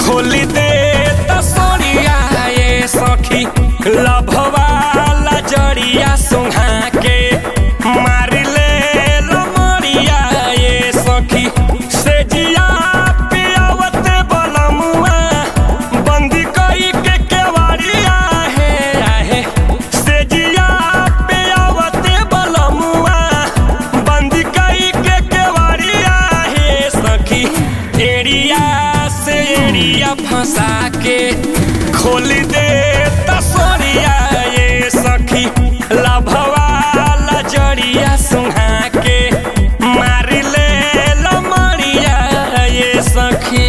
खोली दे तसोरिया ये सखी लभवा लजरिया सुहा के मार ले लमरिया ये सखी से जिया पियावत बलमुआ बंदी कई के केवाड़िया है आहे से जिया पियावत बलमुआ बंदी कई के केवाड़िया है सखी एरिया से एरिया फंसा के खोल दे तसोरिया ये सखी लभवा लजरिया सुहा के मार ले लमरिया ये सखी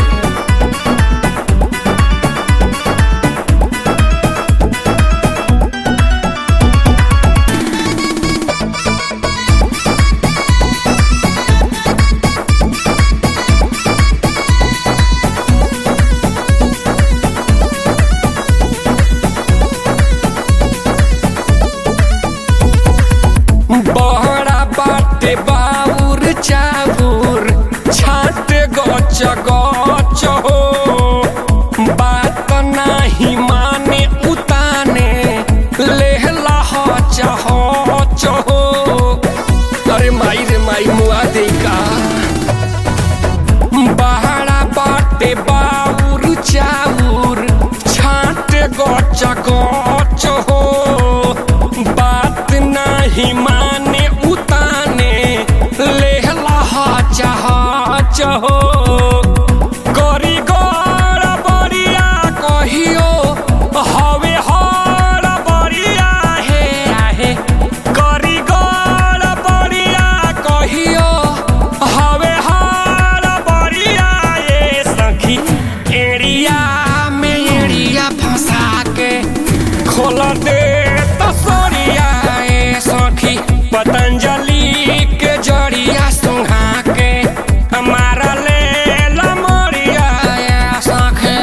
बहरा बाटे बाउर चाबुर छाट गच गच हो बात नाही माने उताने लेहला हच हच हो अरे माई रे माई मुआ दे का बहरा बाटे बाउर चाउर छाट गच गच हो बात नाही माने उताने लेहला हच हच हो करी गड़ बरिया कहियो हवे हड़ बरिया हे आहे करी गड़ बरिया कहियो हवे हड़ बरिया ये सखी एरिया में एरिया फंसा के खोल दे तसोरिया ए सखी पतंजलि के जड़िया सुहा के हमारा ले लमरिया ए सखी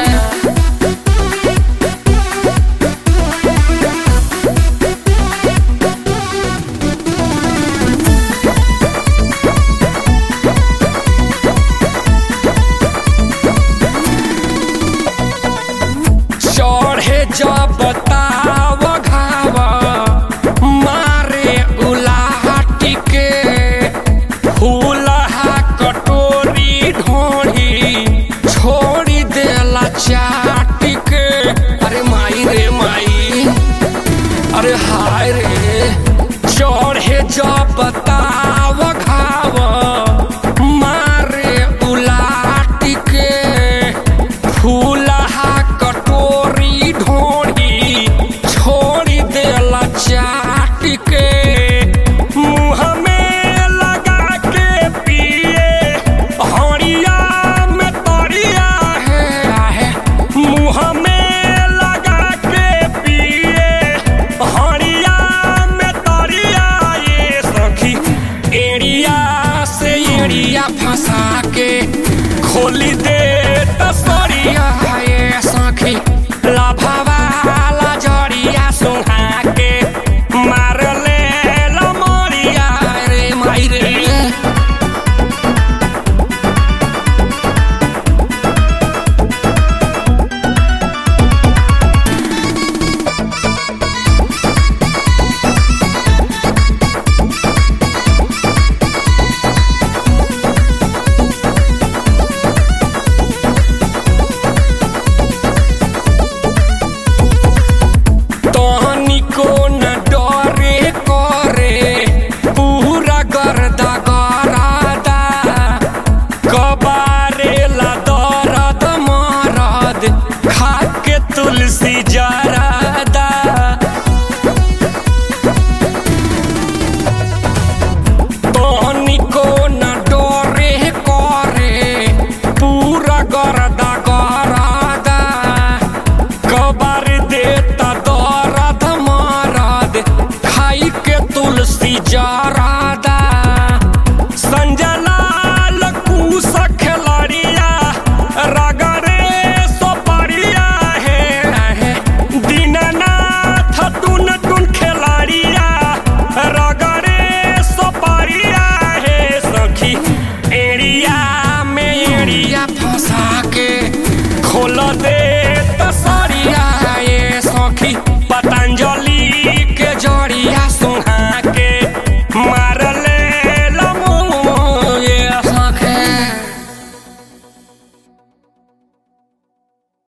चढ़े जब ताव घाव मारे उलाटी के फूलहा कटोरी ढोढ़ी छोड़ी देला चाटी के अरे माई रे माई अरे हाय रे चढ़े जब ताव घाव मारे उलाटी के फूलहा कटोरी ढोढ़ी छोड़ी देला चाट के मुँह में लगा के पिए हड़िया में तरिया है आहे मुँह में लगा के पिए हड़िया में तरिया ये सखी एरिया से एरिया फंसा के खोली दे तसोरिया ये सखी लभवा लजरिया सुहा के मार ले लमरिया रे माई रे तनिको न डरे करे पूरा गर्दा गरादा कबारे ला दरद मरद खाके तुलसी जरादा तनिको न डरे करे पूरा गर्दा गरादा कबर देता दर्द मरद खाई के तुलसी जरा